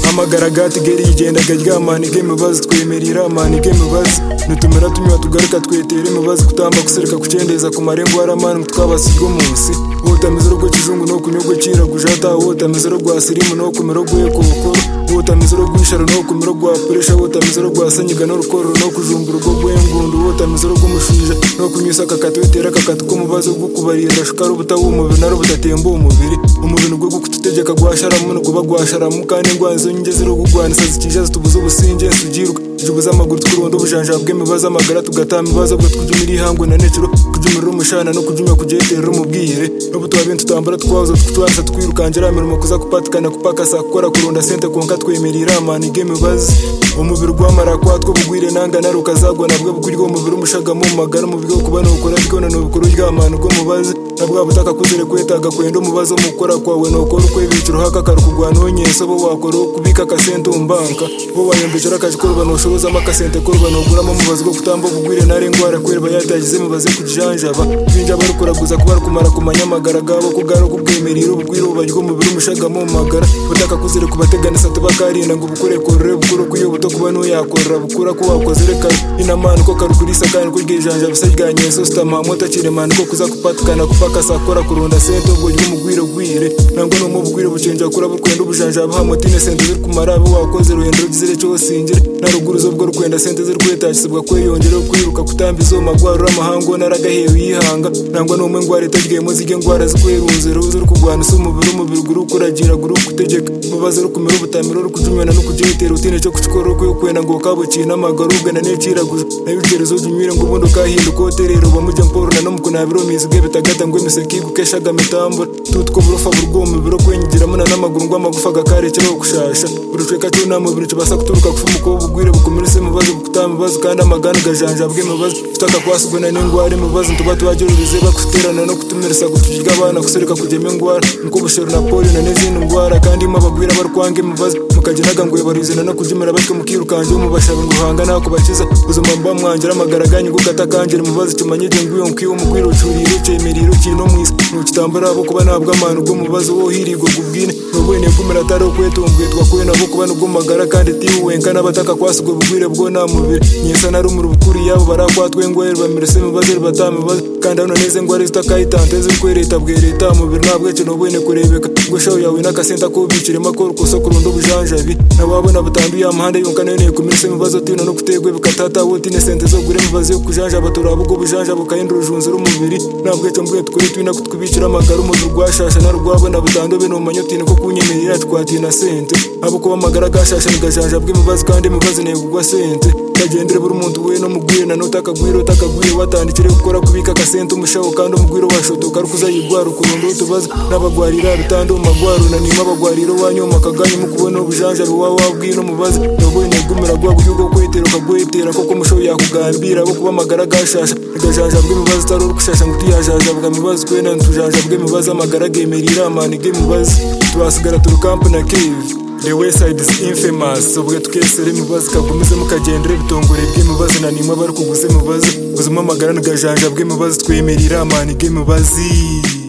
mpamagara gatigeri yigendaga ryamana ibwe mubazi twemera iramana ibwe mubazi nitumera tunywa tugaruka twetera imubazi kutamba gusereka kucendeza ku marembo y'aramani ngo twabasi munsi wotameze urugo kizungu no kunyogwe kiragujata wotameze urugo asirimu no kumera urugo ekokoro wotameze urugo isharo no kumera urugo apuresha wotameze urugo asanyiga n'urukoro no kujumba urugo rw'engundu wotameze urugo umushinja no kunyusa akakatu wetera akakatu k'umubazi wo kubarira gashuka rubuta w'umubiri naro budatemba umubiri umubiri ubwo gukutegeka gwasharamu nuguba gwasharamu kandi ingwani zo nyinge ziri kugwanisa zikije zitubuza ubusinge sugiruka tujubuza amaguru twurundo ubujanja bw'imibazo amagara tugatama ibibazo bwo twujya irihango na necero kujumirira umushana no kujunya kujetera umubwire n'ubu tuba bintu tutambara twazo twatsa twirukangira mirimo kuza kupatikana kupakasa gukora kurunda sente konka twemerera amana igemibazi umubiri gwamara kwatwo bugwire nanga naruka zagwa nabwo bw'urwo mubiri umushaga mu magara umubiri wo kubana ukora bwona n'ubukuru ry'amana ubwo mubazi nabwo butaka kuzere kwetaga kwenda umubazo mukora kwawe nokora ukwe bitiro hakakaruka ugwano nyeso bo wakora kubika akasente umbanka bo wayembejera akajikorwa noshobozamo akasente korwa noguramo mubazi go kutamba bugwire nare ngwara kwereba yatagize mubaze kujanjaba binja barukuraguza kuba kumara kumanya amagara gabo kugaro kubwemerera ubugwire ubaryo umubiri umushaga mu magara butaka kuzere kubateganisa tubakarinda ngo ubukore korere bukuru kuyo buto kuba nuyakorera bukura ko wakoze reka inamana uko karukurisa kandi kuryijanja bisa rya nyeso sitamamu utakiremana ko kuza kupatikana kupaka sakora kurunda sente ubwo ry'umugwire gwire nangwa no mu bugwire bucenja kura bukwenda ubujanja buhamotine sente ziri kumara abo wakoze ruhendo rugizire cyo singire na ruguru zo bwo rukwenda sente ziri kwetashisibwa kweyongera kwiruka kutamba izo magwarura amahango naragahewe yihanga nangwa n'umwe ngwara itagiyemo zige ngwara zikwerunze ruzi uri kurwana isa umubiri umubiri guru kuragira guru kutegeka mubaze uri kumera ubutamiro uri kujumena no kujyitera utine cyo kucikora uri kuyokwenda ngo kabuciye n'amagara ugana n'ikiraguje nayo ucerezo jumire ngo ubundi ukahinda ukoterera uba mujya mporona no mukunabiro mizige bitagata ngo imiseke igukeshaga mitambura tutwo burufa burwoma biro kwenyigiramo na n'amaguru ngo amagufa agakarekeraho gushasha uruceka cyo nta mubiri kibasa guturuka kufa umukobwa ugwire bukomerese mubaze bukutama ibibazo kandi amagana ugajanjabwe imibazo tutaka kwasigana n'ingwara imibazo tuba tubagirurize bakuterana no kutumirisa gutujiga abana gusereka kujyamo ingwara niko ubushoro na polio na n'izindi ngwara kandi mo abagwira barwanga imibazo mukaginaga ngo barizana no kujyumira batwe mukirukanje mubashaba ngo uhanga nako bakiza ubuzima mba mwangira amagaraganya ngo gatakangira imibazo tumanye igihe ngwiyo nkwiyo umugwira ucuriye ucemeriye uciye no mwisi ntukitambara abo kuba nabwo amana ubwo mubazo wo hirigwa gubwine n'ubwene bw'umira atari ukwetunguye twakuye nabo kuba nubwo magara kandi tiwuwenka n'abataka kwasigwa bugwire bwo nta mubiri nyesa nari umuri bukuri yabo barakwatwe ngo bamirese imibazo batamibazo kandi hano neze ngo ari zitakayitante ziri kwereta bwereta mubiri ntabwo ikintu ubwene kurebeka ngo shawu yawe n'akasenta kubiciremo akora ukosa kurunda ubujanjabi nawabona butanduye amahanda yonka nayo niyo kumirisa imibazo tino no kutegwe bikatata wotine sente zo gure imibazo yo kujanjaba turaba ubwo bujanjaba ukahindura urujunzi rw'umubiri ntabwo icyo mbwiye tukuri twina kutwibikira amagara umubiri rwashasha na rwabona butanduye numanye utine ko kunyemerera twatina sente abo kuba amagara agashasha nigajanja bw'imibazo kandi imibazo negugwa sente kagendere buri muntu we no mugwire na nutakagwire utakagwire watandikire gukora kubika akasente umushaho kandi umugwire washotoka ari kuzayigwara ukurunda utubazo n'abagwarira bitande mu magwaru na nima abagwarira wanyoma akaganya mukubona ubujanjabi wawe wabwira umubazi nabonye gumira gwa buryo bwo kwetera ukagwetera koko umushaho yakugambira abo kuba amagara agashasha igajanjabwa imibazo utari uri gushasha ngo utuyajajabwa imibazo kwe na ntujanjabwa imibazo amagara agemerera amana ibw'imibazo tuhasigara turi kampu na kivi the wayside is infamous ubwe twesere imibazi kagumize mukagendere bitongore bw'imibazi na nimwe bari kuguze imibazi ubuzima amagara n'agajanja bw'imibazi twemerera amana ibw'imibazi